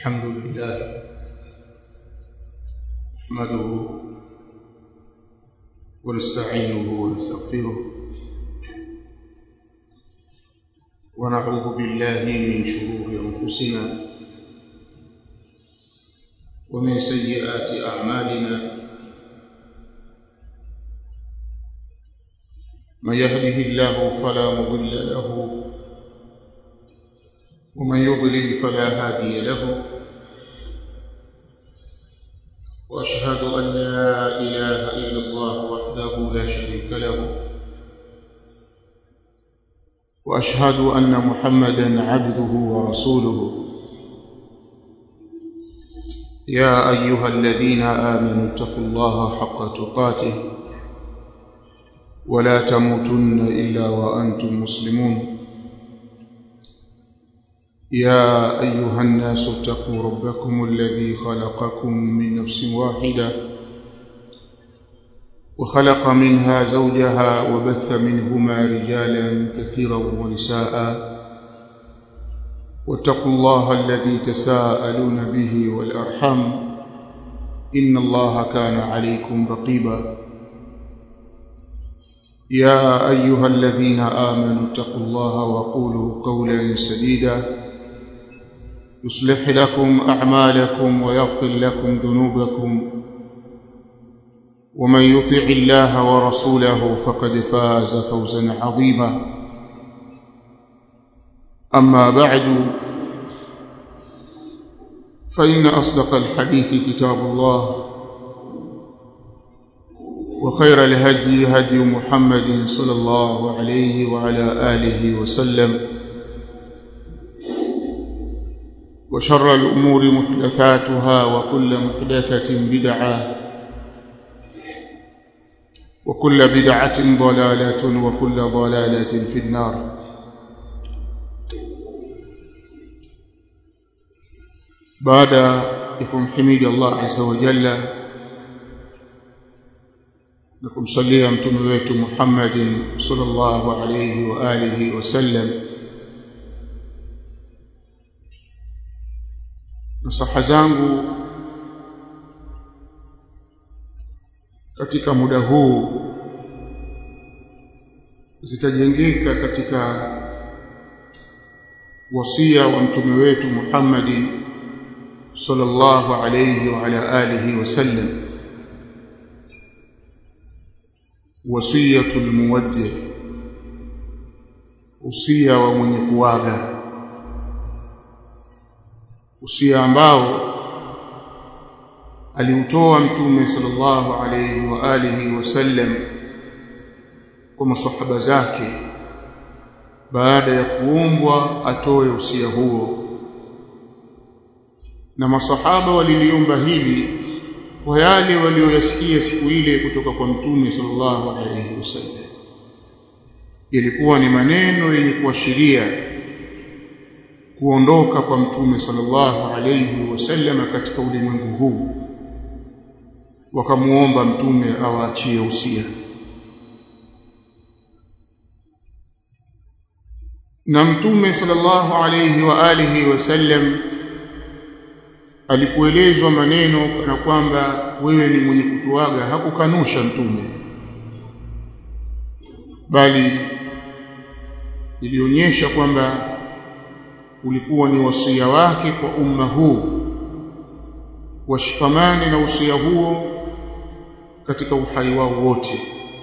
الحمد لله نحمده ونستعينه ونستغفره ونعوذ بالله من شرور انفسنا ومن سيئات اعمالنا من يهده الله فلا مضل له ومن يضلل فلا هادي له واشهد ان لا اله الا الله وحده لا شريك له واشهد ان محمدا عبده ورسوله يا ايها الذين امنوا اتقوا الله حق تقاته ولا تموتن الا وانتم مسلمون يا ايها الناس اتقوا ربكم الذي خلقكم من نفس واحده وخلق منها زوجها وبث منهما رجالا كثيرا ونساء واتقوا الله الذي تساءلون به والارحام ان الله كان عليكم رقيبا يا ايها الذين امنوا اتقوا الله وقولوا قولا سديدا يصلح لكم اعمالكم ويغفر لكم ذنوبكم ومن يطع الله ورسوله فقد فاز فوزا عظيما اما بعد فان اصدق الحديث كتاب الله وخير الهدي هدي محمد صلى الله عليه وعلى اله وسلم وشر الامور محدثاتها وكل محدثه بدعه وكل بدعه ضلاله وكل ضلاله في النار بعد يكون حميد الله عز وجل na kumsalia mtume wetu Muhammadin sallallahu alayhi wa alihi wasallam nasaha zangu katika muda huu zitajengeka katika wasia wa mtume wetu Muhammadin sallallahu alayhi wa ala alihi wasallam wasiyatul muwaddi usia wa mwenye kuaga usia ambao aliutoa mtume sallallahu alayhi wa alihi wasallam kwa masahaba zake baada ya kuombwa atoe usia huo na masahaba waliliomba hili kwa yale walioyasikia siku ile kutoka kwa mtume sallallahu alayhi wasallam ilikuwa ni maneno yenye kuashiria kuondoka kwa mtume sallallahu alayhi wasallam katika ulimwengu huu wakamuomba mtume awaachie usia na mtume sallallahu alayhi wa alihi wasallam alipoelezwa maneno na kwamba wewe ni mwenye kutuaga hakukanusha mtume bali ilionyesha kwamba ulikuwa ni wasia wake kwa umma huu washikamane na usia huo katika uhai wao wote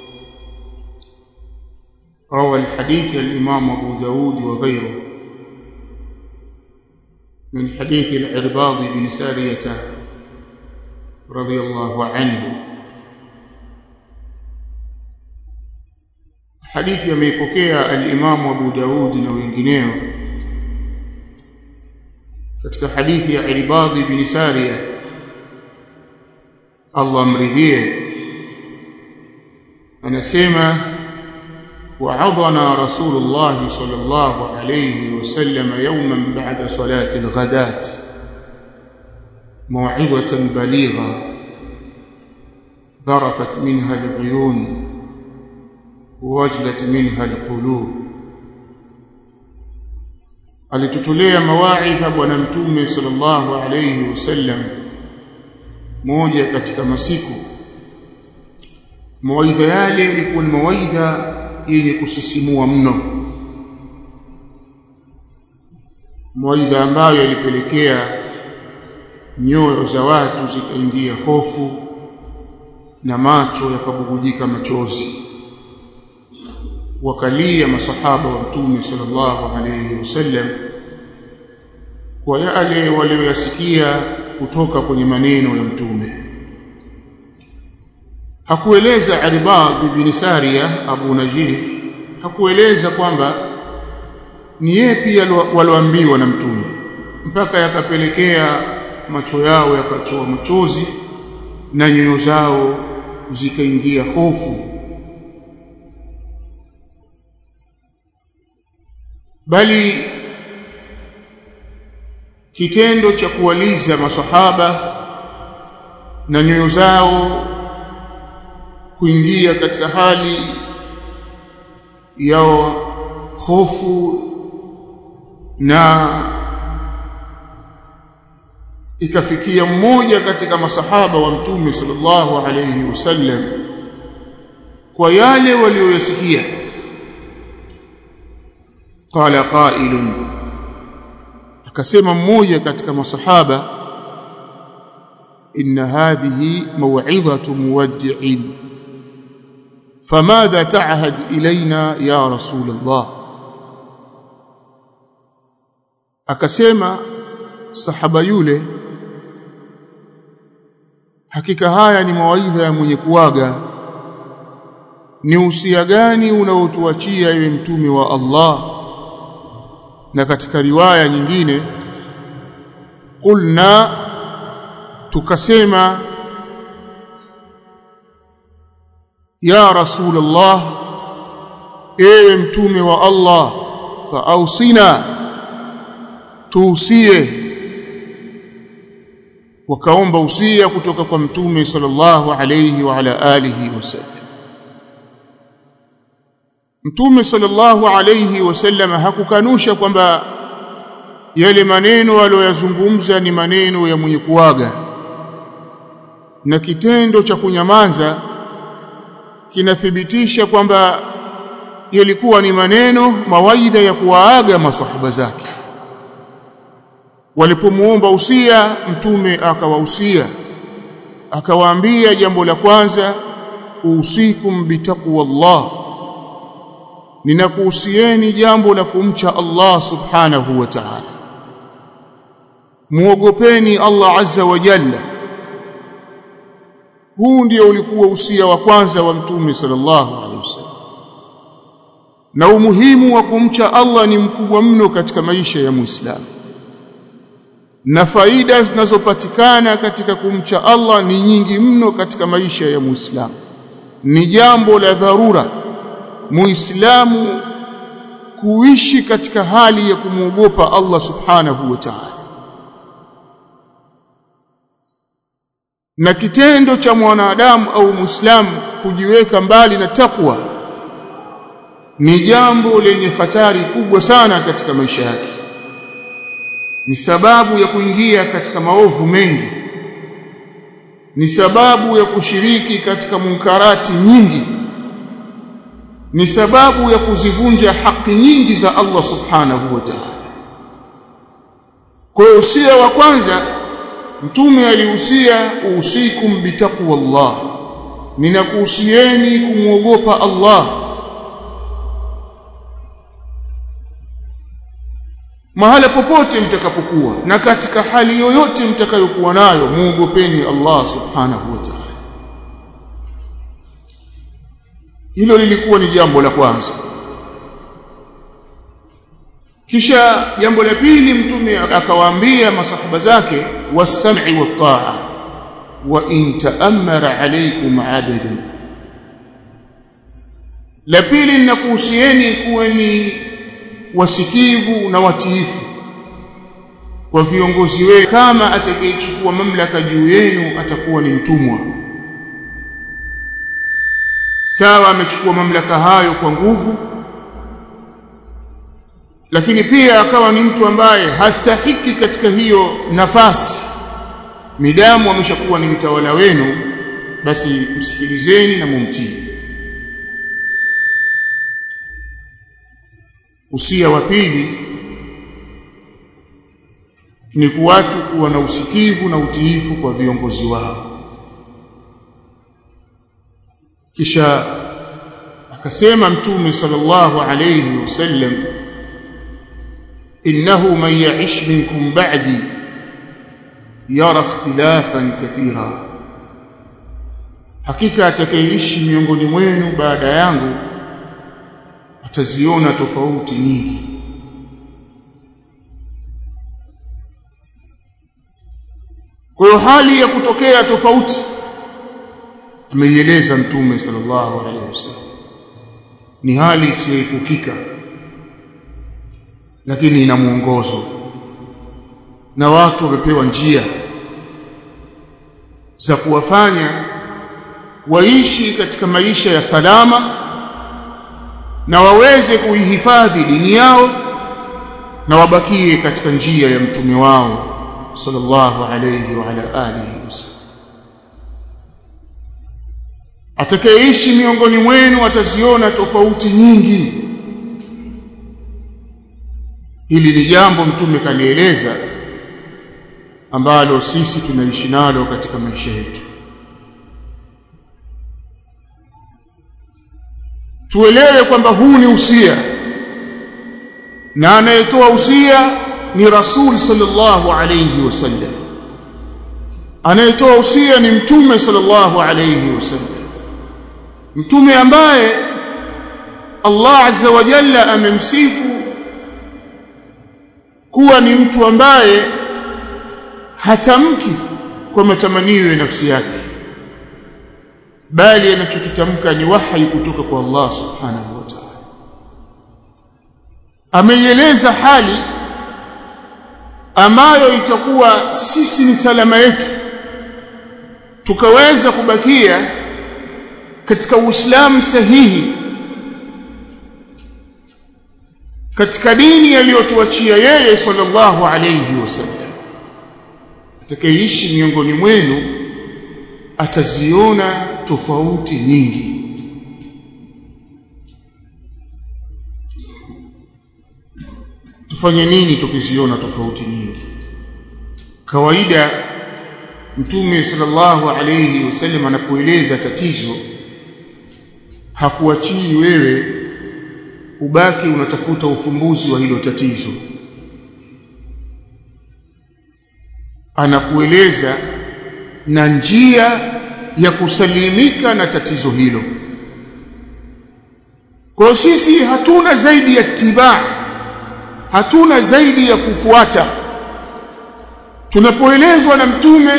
روى الحديث الإمام أبو داود وغيره من حديث العرباض بن سارية رضي الله عنه حديث يميبokea الإمام أبو داود na wengineo katika hadithi ya Irbad bin Sariya Allah amridhie anasema وعظنا رسول الله صلى الله عليه وسلم يوما بعد صلاة الغداة موعظة بليغة ذرفت منها العيون ووجلت منها القلوب alitutolea mawaidha bwana mtume sallallahu alayhi wasallam moja katika masiku mawaidha yale yalikuwa ni mawaidha yenye kusisimua mno mawaidha ambayo yalipelekea nyoyo za watu zikaingia hofu na macho yakabubujika machozi wakalia masahaba wa mtume sallallahu alayhi wasallam kwa yale walioyasikia kutoka kwenye maneno ya mtume hakueleza Arbad ibn Sariya Abu Najih hakueleza kwamba ni yeye pia walioambiwa na mtume mpaka yakapelekea macho yao yakachoa machozi na nyoyo zao zikaingia hofu bali kitendo cha kuwaliza masahaba na nyoyo zao kuingia katika hali ya hofu na ikafikia mmoja katika masahaba wa mtume sallallahu alayhi wasallam kwa yale walioyasikia qala qailun akasema mmoja katika masahaba inna hadhihi maw'idhatu muwaddi'in famadha ta'had ilaina ya rasul Allah akasema sahaba yule hakika haya ni mawaidha ya mwenye kuaga ni usia gani unaotuachia ewe mtume wa Allah na katika riwaya nyingine qulna tukasema ya rasulullah ewe mtume wa Allah fa ausina tuusie wakaomba usia kutoka kwa mtume sallallahu alayhi wa ala alihi wasallam mtume sallallahu alayhi wasallam hakukanusha kwamba yale maneno aliyoyazungumza ni maneno ya mwenye kuaga na kitendo cha kunyamaza kinathibitisha kwamba yalikuwa ni maneno mawaidha ya kuwaaga masahaba zake walipomuomba usia mtume akawahusia akawaambia jambo la kwanza usikum bitaqwallah ninakuhusieni jambo la kumcha Allah subhanahu wa ta'ala muogopeni Allah azza wa jalla huu ndio ulikuwa usia wa kwanza wa mtume sallallahu alaihi wasallam na umuhimu wa kumcha Allah ni mkubwa mno katika maisha ya Muislamu na faida zinazopatikana katika kumcha Allah ni nyingi mno katika maisha ya Muislamu ni jambo la dharura Muislamu kuishi katika hali ya kumwogopa Allah subhanahu wa ta'ala na kitendo cha mwanadamu au Muislamu kujiweka mbali na takwa ni jambo lenye hatari kubwa sana katika maisha yake ni sababu ya kuingia katika maovu mengi ni sababu ya kushiriki katika munkarati nyingi ni sababu ya kuzivunja haki nyingi za Allah subhanahu wa ta'ala kwa hiyo usia wa kwanza mtume alihusia usikum bitaqwallah ninakuhusieni kumwogopa Allah mahala popote mtakapokuwa na katika hali yoyote mtakayokuwa nayo muogopeni Allah subhanahu wa ta'ala hilo lilikuwa ni jambo la kwanza kisha jambo la pili mtume akawaambia masahaba zake was-sam'i wat-ta'a wa in ta'ammara alaykum 'abdun la pili ninakuhusieni kuweni wasikivu na watiifu kwa viongozi wenu kama atakayechukua mamlaka juu yenu atakuwa ni mtumwa sawa amechukua mamlaka hayo kwa nguvu lakini pia akawa ni mtu ambaye hastahiki katika hiyo nafasi midamu ameshakuwa ni mtawala wenu basi msikilizeni na mumtii usia wa pili ni kuwatu kuwa na usikivu na utiifu kwa viongozi wao kisha akasema mtume sallallahu alayhi wasallam innahu man ya'ish minkum ba'di yara ikhtilafan kathira hakika atakayeishi miongoni mwenu baada yangu ataziona tofauti nyingi kwa hiyo hali ya kutokea tofauti ameieleza mtume sallallahu alaihi wasallam ni hali isiyoepukika lakini ina mwongozo na watu wamepewa njia za kuwafanya waishi katika maisha ya salama na waweze kuihifadhi dini yao na wabakie katika njia ya mtume wao sallallahu alayhi wa ala alihi wasallam atakayeishi miongoni mwenu ataziona tofauti nyingi hili ni jambo mtume kalieleza ambalo sisi tunaishi nalo katika maisha yetu tuelewe kwamba huu ni usia na anayetoa usia ni rasul sallallahu alayhi wasallam anayetoa usia ni mtume sallallahu alayhi wasallam mtume ambaye Allah azza wa jalla amemsifu kuwa ni mtu ambaye hatamki kwa matamanio ya nafsi yake bali anachokitamka ni wahi kutoka kwa Allah subhanahu wa ta'ala ameieleza hali ambayo itakuwa sisi ni salama yetu tukaweza kubakia katika Uislamu sahihi katika dini aliyotuachia yeye sallallahu alayhi wasallam atakayeishi miongoni mwenu ataziona tofauti nyingi tufanye nini tukiziona tofauti nyingi kawaida mtume sallallahu alayhi wasallam anapoeleza tatizo hakuachii wewe ubaki unatafuta ufumbuzi wa hilo tatizo anakueleza na njia ya kusalimika na tatizo hilo kwa sisi hatuna zaidi ya tibaa hatuna zaidi ya kufuata tunapoelezwa na mtume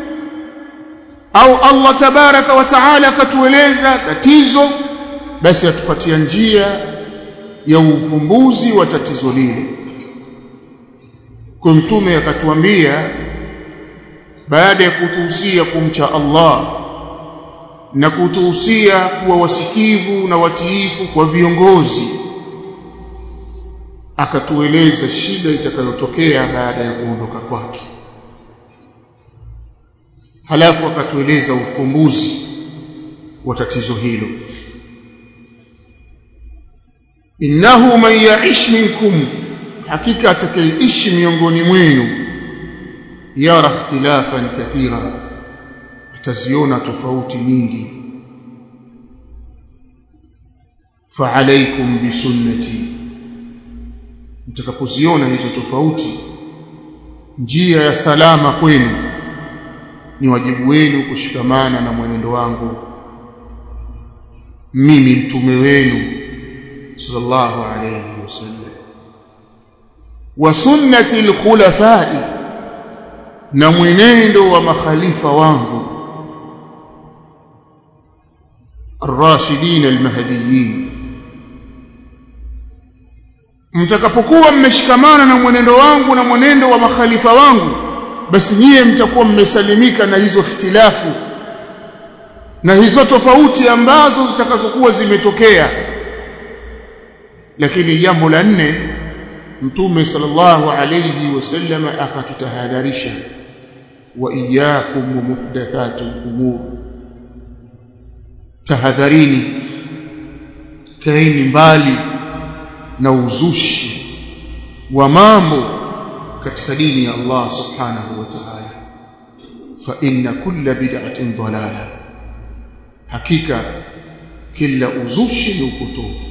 au Allah tabaraka wa taala akatueleza tatizo basi atupatia njia ya uvumbuzi wa tatizo lile kwa mtume akatuambia baada ya kutuhusia kumcha Allah na kutuhusia kuwa wasikivu na watiifu kwa viongozi akatueleza shida itakayotokea baada ya kuondoka kwake halafu akatueleza ufumbuzi wa tatizo hilo innahu man ya'ish minkum hakika atakayeishi miongoni mwenu yara ikhtilafan kathira ataziona tofauti nyingi fa'alaykum bisunnati mtakapoziona hizo tofauti njia ya salama kwenu ni wajibu wenu kushikamana na mwenendo wangu mimi mtume wenu sallallahu alayhi wasallam wa sunnati alkhulafai na mwenendo wa makhalifa wangu الراشدين المهديين mtakapokuwa mmeshikamana na mwenendo wangu na mwenendo wa makhalifa wangu basi nyie mtakuwa mmesalimika na hizo ikhtilafu na hizo tofauti ambazo zitakazokuwa zimetokea lakini jambo la nne mtume sallallahu alayhi wasallam akatutahadharisha wa iyyakum muhdathatul umur tahadharini kaeni mbali na uzushi wa mambo katika dini ya Allah subhanahu wa ta'ala fa inna kulla bid'atin dalala hakika kila uzushi ni upotofu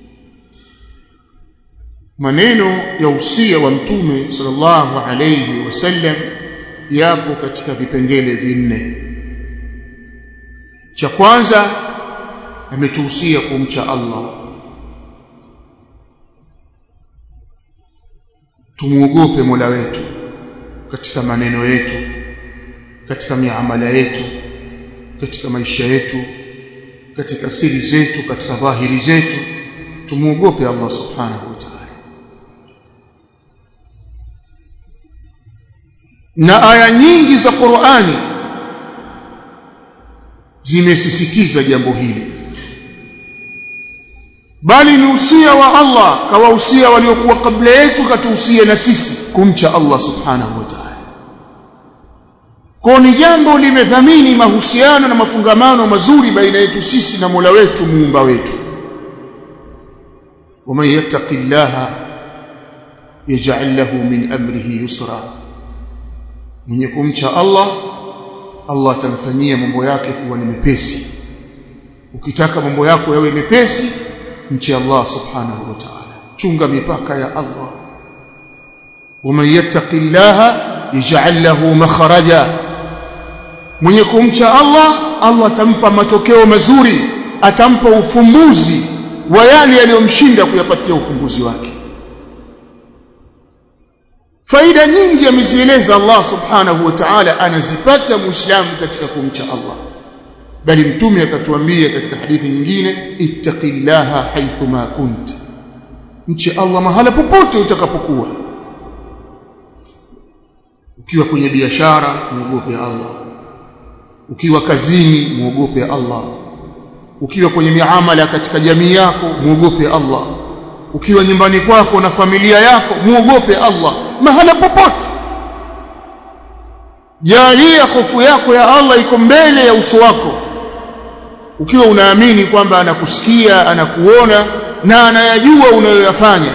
maneno ya usia wa mtume sallallahu alayhi wasallam yapo katika vipengele vinne cha kwanza ametuhusia kumcha Allah tumuogope Mola wetu katika maneno yetu katika miamala yetu katika maisha yetu katika siri zetu katika dhahiri zetu tumuogope Allah subhanahu wa ta'ala na aya nyingi za Qur'ani zimesisitiza jambo hili bali ni usia wa Allah kawahusia waliokuwa kabla yetu katuhusia na sisi kumcha Allah subhanahu wa ta'ala kwa ni jambo limedhamini mahusiano na mafungamano mazuri baina yetu sisi na Mola wetu muumba wetu waman yattaqillaha yaj'al lahu min amrihi yusra mwenye kumcha Allah Allah atamfanyia mambo yake kuwa ni mepesi ukitaka mambo yako yawe mepesi mche Allah subhanahu wa ta'ala chunga mipaka ya Allah waman yattaqillaha yaj'al lahu makhraja mwenye kumcha Allah Allah atampa matokeo mazuri atampa ufumbuzi wa yale yaliyomshinda kuyapatia ufumbuzi wake faida nyingi amezieleza Allah subhanahu wa ta'ala anazipata muislamu katika kumcha Allah bali mtume akatuambia katika hadithi nyingine ittaqillaha haythu ma kunt mche Allah mahala popote utakapokuwa ukiwa kwenye biashara muogope Allah ukiwa kazini muogope Allah ukiwa kwenye miamala katika jamii yako muogope Allah ukiwa nyumbani kwako na familia yako muogope Allah mahala popote jalia hofu yako ya Allah iko mbele ya uso wako ukiwa unaamini kwamba anakusikia anakuona na anayajua unayoyafanya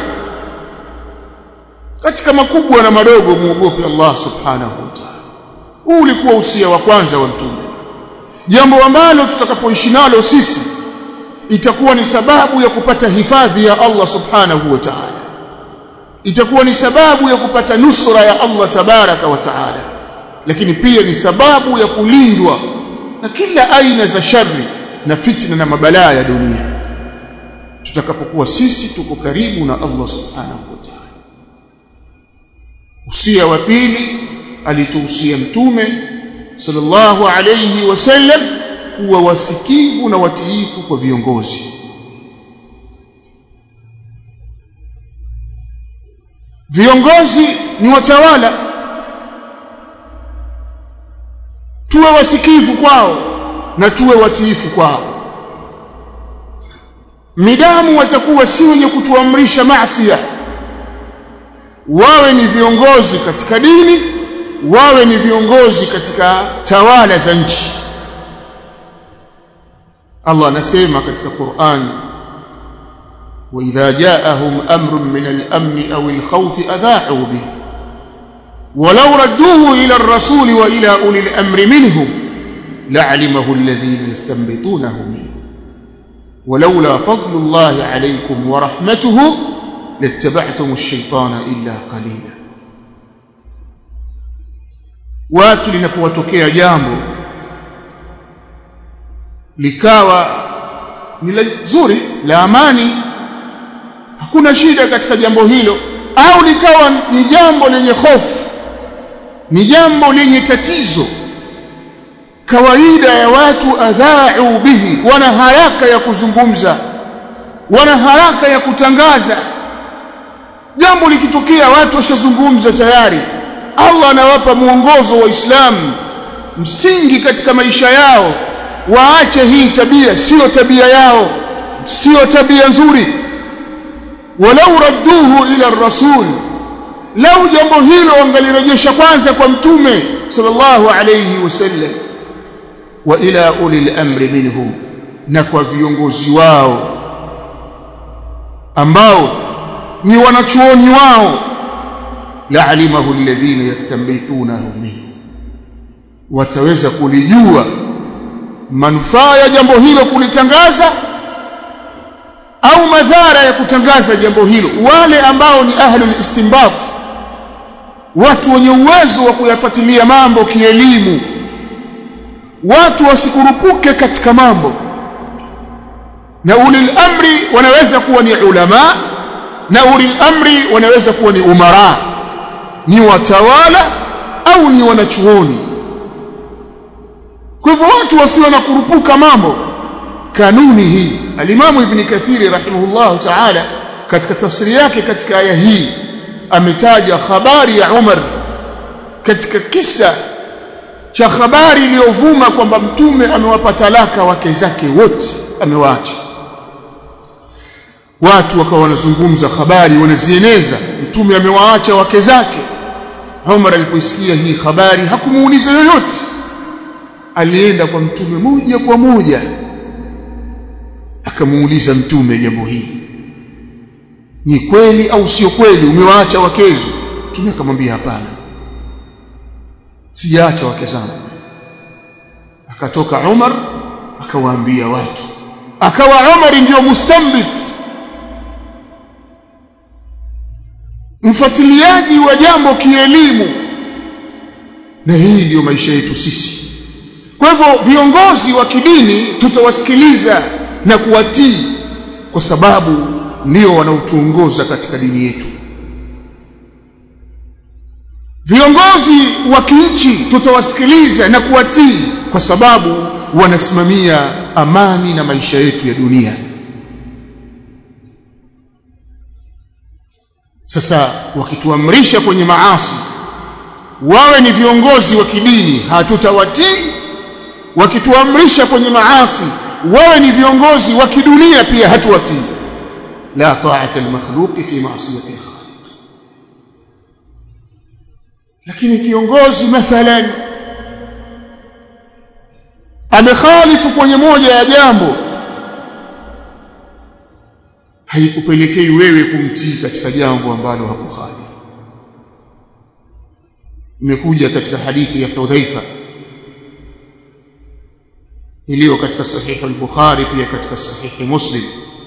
katika makubwa na madogo muogope Allah subhanahu wa ta'ala huu ulikuwa usia wa kwanza wa mtume jambo ambalo tutakapoishi nalo sisi itakuwa ni sababu ya kupata hifadhi ya Allah subhanahu wa ta'ala itakuwa ni sababu ya kupata nusra ya Allah tabaraka wa ta'ala lakini pia ni sababu ya kulindwa na kila aina za shari na fitna na mabalaa ya dunia tutakapokuwa sisi tuko karibu na Allah subhanahu wa ta'ala usia wa pili alituhusia mtume sallallahu alayhi wasallam kuwa wasikivu na watiifu kwa viongozi viongozi ni watawala tuwe wasikivu kwao na tuwe watiifu kwao midamu watakuwa si wenye kutuamrisha maasiya wawe ni viongozi katika dini wawe ni viongozi katika tawala za nchi Allah anasema katika Qur'an وإذا جاءهم أمر من الأمن أو الخوف أذاعوا به ولو ردوه إلى الرسول وإلى أولي الأمر منهم لعلمه الذين يستنبطونه منه ولولا فضل الله عليكم ورحمته لاتبعتم الشيطان إلا قليلا watu linapowatokea jambo likawa ni zuri la amani hakuna shida katika jambo hilo au likawa ni jambo lenye hofu ni jambo lenye tatizo kawaida ya watu adha'u bihi wana haraka ya kuzungumza wana haraka ya kutangaza jambo likitokea watu washazungumza tayari Allah anawapa mwongozo wa Uislamu msingi katika maisha yao waache hii tabia sio tabia yao sio tabia nzuri walau radduhu ila rasul lau jambo hilo wangalirejesha kwanza kwa mtume sallallahu alayhi wasallam wa ila ulil amri minhum na kwa viongozi wao ambao ni wanachuoni wao la'alimahu alladhina yastanbitunahu minhu wataweza kulijua manufaa ya jambo hilo kulitangaza au madhara ya kutangaza jambo hilo wale ambao ni ahlul istinbat watu wenye uwezo wa kuyafuatilia mambo kielimu watu wasikurupuke katika mambo na ulil amri wanaweza kuwa ni ulama na ulil amri wanaweza kuwa ni umara ni watawala au ni wanachuoni kwa hivyo watu wasio na kurupuka mambo kanuni hii alimamu ibn kathiri rahimahullah ta'ala katika tafsiri yake katika aya hii ametaja habari ya Umar katika kisa cha habari iliyovuma kwamba mtume amewapa talaka wake zake wote amewaacha watu wakawa wanazungumza habari wanazieneza mtume amewaacha wake zake Umar alipoisikia hii habari hakumuuliza yoyote alienda kwa mtume moja kwa moja akamuuliza mtume jambo hili ni kweli au sio kweli umewaacha wakezo mtume akamwambia hapana sijaacha wake zangu akatoka Umar akawaambia watu akawa Umar ndio mustambit mfuatiliaji wa jambo kielimu na hii ndiyo maisha yetu sisi kwa hivyo viongozi wa kidini tutawasikiliza na kuwatii kwa sababu ndio wanaotuongoza katika dini yetu viongozi wa kinchi tutawasikiliza na kuwatii kwa sababu wanasimamia amani na maisha yetu ya dunia sasa wakituamrisha kwenye maasi wawe ni viongozi wa kidini hatutawatii wakituamrisha kwenye maasi wawe ni viongozi wa kidunia pia hatuwatii la ta'ata al-makhluq fi ma'siyati al-khaliq lakini kiongozi mathalan amekhalifu kwenye moja ya jambo haikupelekei wewe kumtii katika jambo ambalo hakukhalifu imekuja katika hadithi ya Hudhaifa iliyo katika sahihi al-Bukhari pia katika sahihi Muslim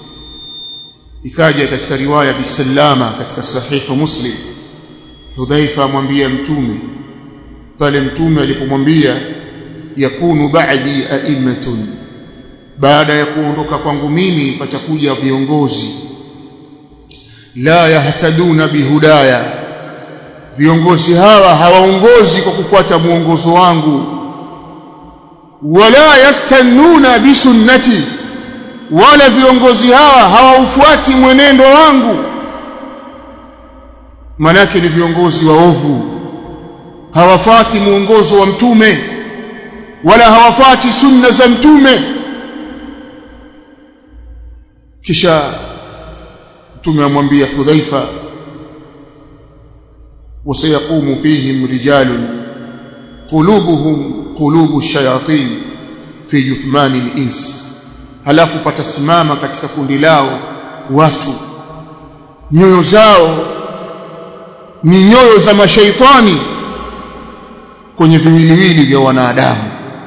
ikaja katika riwaya bisalama katika sahihi Muslim Hudhaifa amwambia mtume pale mtume alipomwambia yakunu ba'di a'immatun baada ya kuondoka kwangu mimi patakuja viongozi la yahtaduna bihudaya viongozi hawa hawaongozi kwa kufuata muongozo wangu wala yastannuna bisunnati wala viongozi hawa hawaufuati mwenendo wangu manake ni viongozi waovu hawafuati muongozo wa mtume wala hawafuati sunna za mtume kisha mtume amwambia Hudhaifa وسيقوم فيهم رجال قلوبهم قلوب الشياطين في جثمان الإنس halafu patasimama katika kundi lao watu nyoyo zao ni nyoyo za mashaitani kwenye viwiliwili vya wanadamu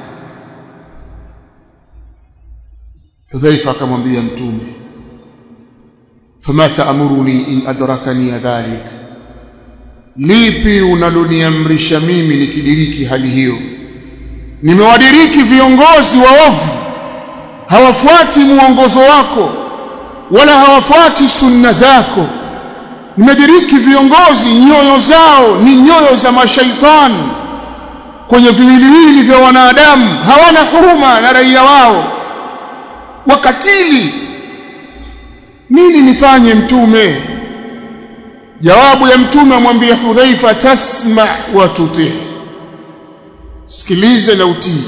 Hudhaifa akamwambia mtume fama taamuruni in adrakani dhalik lipi unaloniamrisha mimi nikidiriki hali hiyo nimewadiriki viongozi waovu hawafuati muongozo wako wala hawafuati sunna zako nimediriki viongozi nyoyo zao ni nyoyo za mashaitani kwenye viwiliwili vya wanadamu hawana huruma na raia wao wakatili nini nifanye mtume jawabu ya mtume amwambia Hudhaifa tasma wa tuti sikilize na utii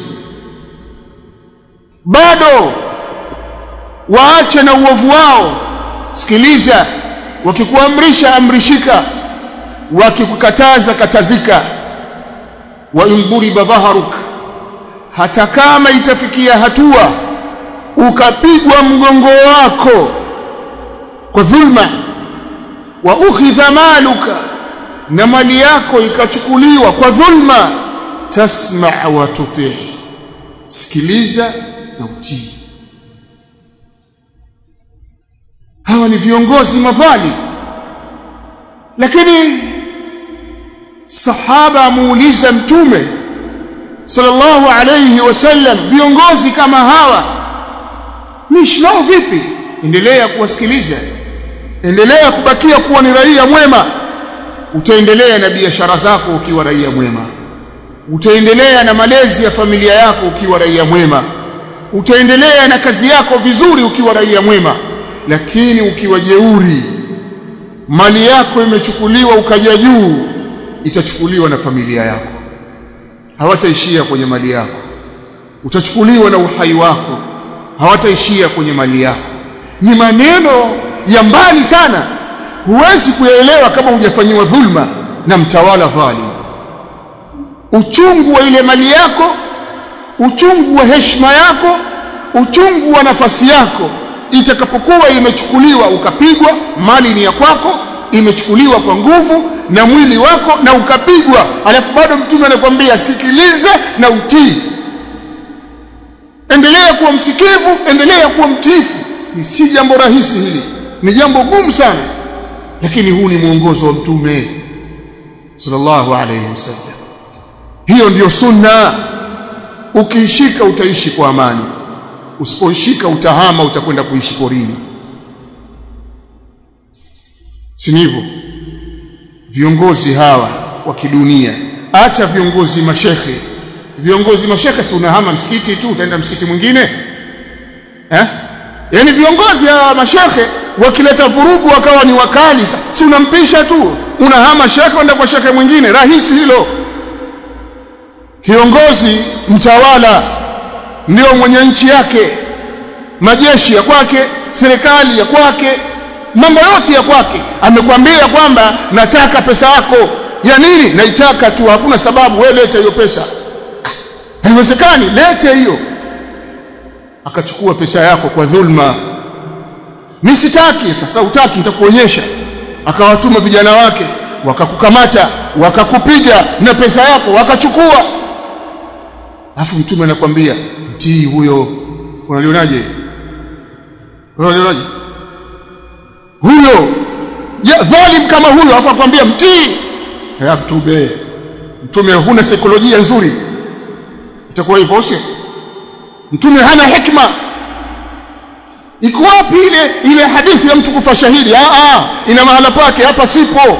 bado waache na uovu wao sikiliza wakikuamrisha amrishika wakikukataza katazika wa induriba dhaharuk hata kama itafikia hatua ukapigwa mgongo wako kwa dhulma wa ukhidha maluka na mali yako ikachukuliwa kwa dhulma tasma wa tutii sikiliza na utii hawa ni viongozi mafali lakini sahaba amuuliza mtume sallallahu alayhi wasallam viongozi kama hawa niishi nao vipi endelea kuwasikiliza endelea kubakia kuwa ni raia mwema utaendelea na biashara zako ukiwa raia mwema utaendelea na malezi ya familia yako ukiwa raia mwema utaendelea na kazi yako vizuri ukiwa raia mwema lakini ukiwa jeuri mali yako imechukuliwa ukaja juu itachukuliwa na familia yako hawataishia kwenye mali yako utachukuliwa na uhai wako hawataishia kwenye mali yako ni maneno ya mbali sana huwezi kuyaelewa kama hujafanyiwa dhulma na mtawala dhalim uchungu wa ile mali yako uchungu wa heshima yako uchungu wa nafasi yako itakapokuwa imechukuliwa ukapigwa mali ni ya kwako imechukuliwa kwa nguvu na mwili wako na ukapigwa alafu bado mtume anakuambia sikiliza na utii endelea kuwa msikivu endelea kuwa mtiifu ni si jambo rahisi hili ni jambo gumu sana lakini huu ni mwongozo wa mtume sallallahu alayhi wasallam hiyo ndiyo sunna ukiishika utaishi kwa amani usipoishika utahama utakwenda kuishi porini si hivyo viongozi hawa wa kidunia acha viongozi mashekhe viongozi mashekhe si unahama msikiti tu utaenda msikiti mwingine eh yani viongozi hawa mashekhe wakileta vurugu wakawa ni wakali si unampisha tu unahama shekhe uenda kwa shekhe mwingine rahisi hilo kiongozi mtawala ndio mwenye nchi yake majeshi ya kwake serikali ya kwake mambo yote ya kwake amekwambia kwamba nataka pesa yako ya nini naitaka tu hakuna sababu wewe leta hiyo pesa haiwezekani lete hiyo akachukua pesa yako kwa dhulma mimi sitaki sasa utaki nitakuonyesha akawatuma vijana wake wakakukamata wakakupiga na pesa yako wakachukua afu mtume anakwambia mtii huyo unalionaje unalionaje huyo ja, dhalim kama huyo afu akwambia mtii ya mtume mtume huna saikolojia nzuri itakuwa hivyo sio mtume hana hikma iko wapi ile ile hadithi ya mtu kufa shahidi ah ah ina mahala pake hapa sipo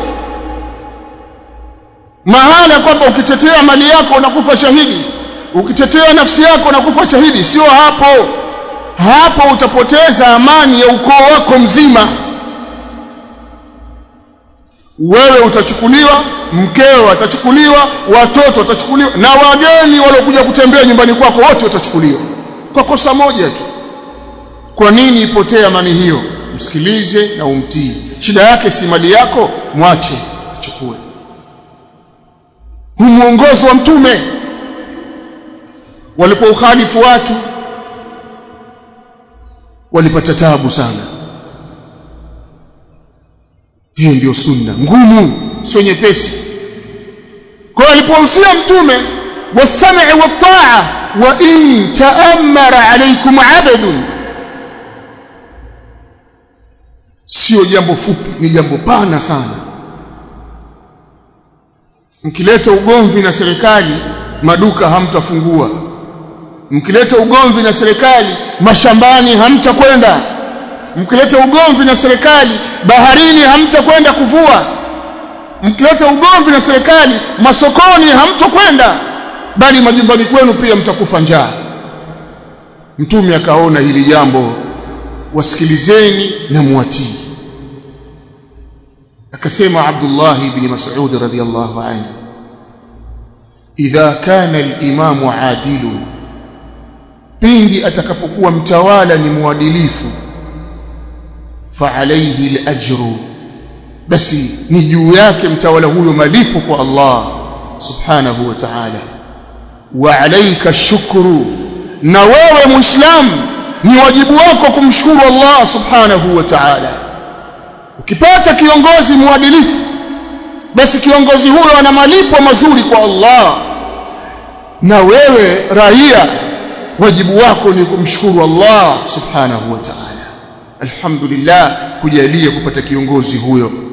mahala kwamba ukitetea mali yako unakufa shahidi ukitetea nafsi yako unakufa shahidi sio hapo hapo utapoteza amani ya ukoo wako mzima wewe utachukuliwa mkeo atachukuliwa watoto watachukuliwa na wageni waliokuja kutembea nyumbani kwako wote watachukuliwa kwa kosa moja tu kwa nini ipotee amani hiyo msikilize na umtii shida yake si mali yako mwache achukue huu mwongozo wa mtume walipoukhalifu watu walipata tabu sana hiyo ndiyo sunna ngumu sio nyepesi kwa alipohusia mtume wasam'i wat-ta'a wa in ta'ammara alaykum 'abdun sio jambo fupi ni jambo pana sana mkileta ugomvi na serikali maduka hamtafungua mkileta ugomvi na serikali mashambani hamtakwenda mkileta ugomvi na serikali baharini hamtakwenda kuvua mkileta ugomvi na serikali masokoni hamtokwenda bali majumbani kwenu pia mtakufa njaa mtume akaona hili jambo wasikilizeni na muwatii akasema Abdullah ibn Mas'ud radhiyallahu anhu idha kana al-imamu adilu pindi atakapokuwa mtawala ni mwadilifu fa alayhi al-ajru basi ni juu yake mtawala huyo malipo kwa Allah subhanahu wa ta'ala wa alayka shukru na wewe muislam ni wajibu wako kumshukuru Allah subhanahu wa ta'ala ukipata kiongozi mwadilifu basi kiongozi huyo ana malipo mazuri kwa Allah na wewe raia wajibu wako ni kumshukuru Allah subhanahu wa ta'ala alhamdulillah kujalia kupata kiongozi huyo